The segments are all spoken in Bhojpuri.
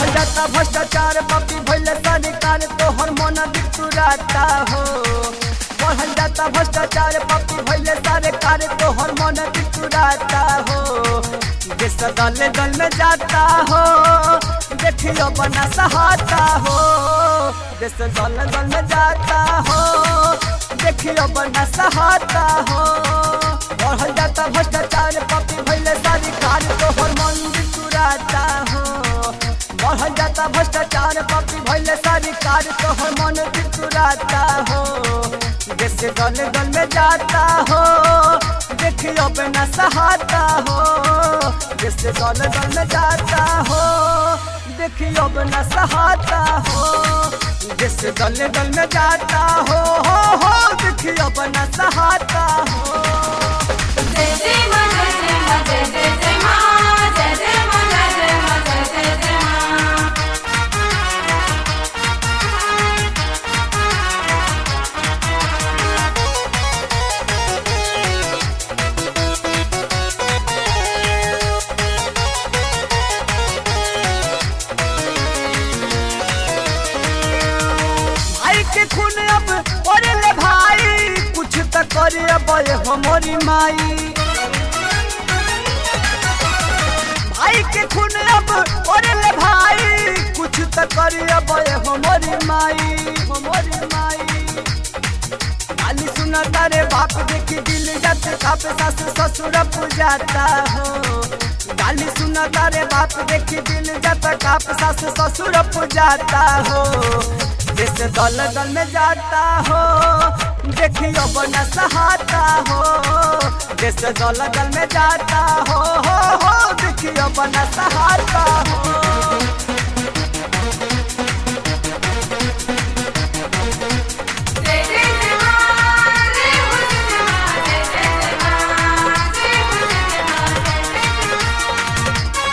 बढ़ल जाता भ्रष्टाचार पपी भैले सरकार तोहर मन बिटुराता हो बढ़ल जाता भ्रष्टाचार पपी भैले सरकार तोहर मन बिटुराता हो देश दल दल में जाता हो देखियो बना सहाता हो देश दल दल में जाता हो देखियो बना सहाता हो बढ़ल जाता भ्रष्टाचार पपी भैले सरकार तोहर मन बिटुराता हो बढ़ल जाता भ्रष्टाचार पपी भैले सरकार तोहर मन बिटुराता हो देश दल दल में जाता हो देखियो बिना सहाता हो देश दल दल में जाता हो देखियो बिना सहाता हो देश दल दल में जाता हो हो हो देखियो बिना सहाता हो जय जय मा जय जय मा जय जय जय मा जय जय मा जय जय मा जय जय जय मा भाई के खून अब ओरे ले भाई कुछ त करे अब ये हमारी माई भाई के खून अब ओरे ले भाई कुछ त करे अब ये हमारी माई हमारी माई गाली सुना तारे बाप देखी दिल जाते कापे सास ससुर पूजाता हो गाली सुना तारे बाप देखी दिल जाता काप सास ससुर पूजाता हो देश दल दल में जाता हो देखियो बना सहाता हो देश दल दल में जाता हो हो हो देखियो बना सहाता हो जय जय जय मा जय हो जय मा जय जय जय मा जय हो जय मा जय जय जय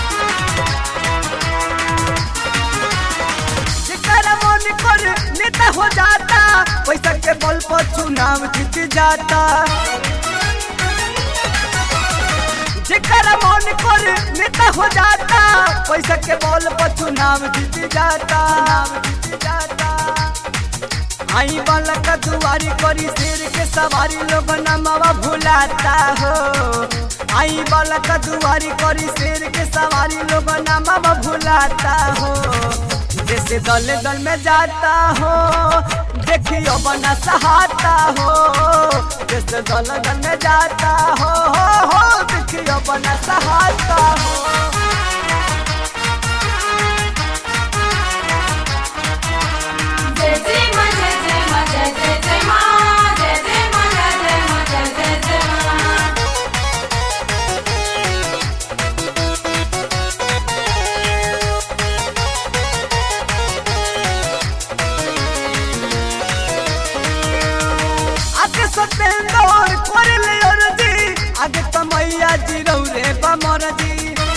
जेकरा मन कर नेता हो जाता पैसा के बल पर चुनाव जीत जाता जेकरा मन कर नेता हो जाता पैसा के बल पर चुनाव जीत जाता जीत जाता आई वाला का दुआरी करी शेर के सवारी लोग नमावा भुलाता हो आई वाला का दुआरी करी शेर के सवारी लोग नमावा भुलाता हो जैसे दल दल में जाता हो देखियो बना सहाता हो जैसे दल दल में जाता हो हो हो देखियो बना सहाता हो जय जय मा जय जय मा जय जय जय मा जय जय मा जय जय मा जय जय जय मा आगे सतेंद्र करे ले अरजी आगे तो मैया जी रौरे बमर जी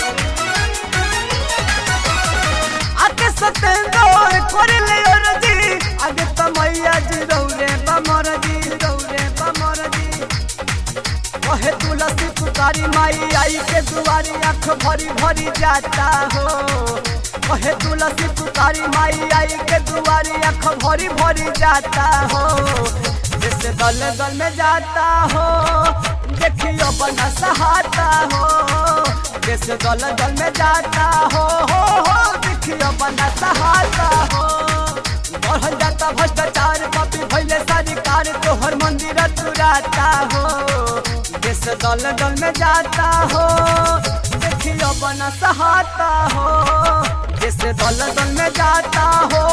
आगे सतेंद्र करे ले अरजी आगे तो मैया जी रौरे बमर जी रौरे बमर जी कहे तुलसी पुकारी माई आई के दुआरी आँख भरी भरी जाता हो कहे तुलसी पुकारी माई आई के दुआरी आँख भरी भरी जाता हो जैसे दल दल में जाता हो देखियो बना सहाता हो जैसे दल दल में जाता हो हो हो देखियो बना सहाता हो बढ़ल जाता भ्रष्टाचार पपी भैले सरकार तोहर मंदिर तुराता हो देश दल दल में जाता हो देखियो बना सहाता हो देश दल दल में जाता हो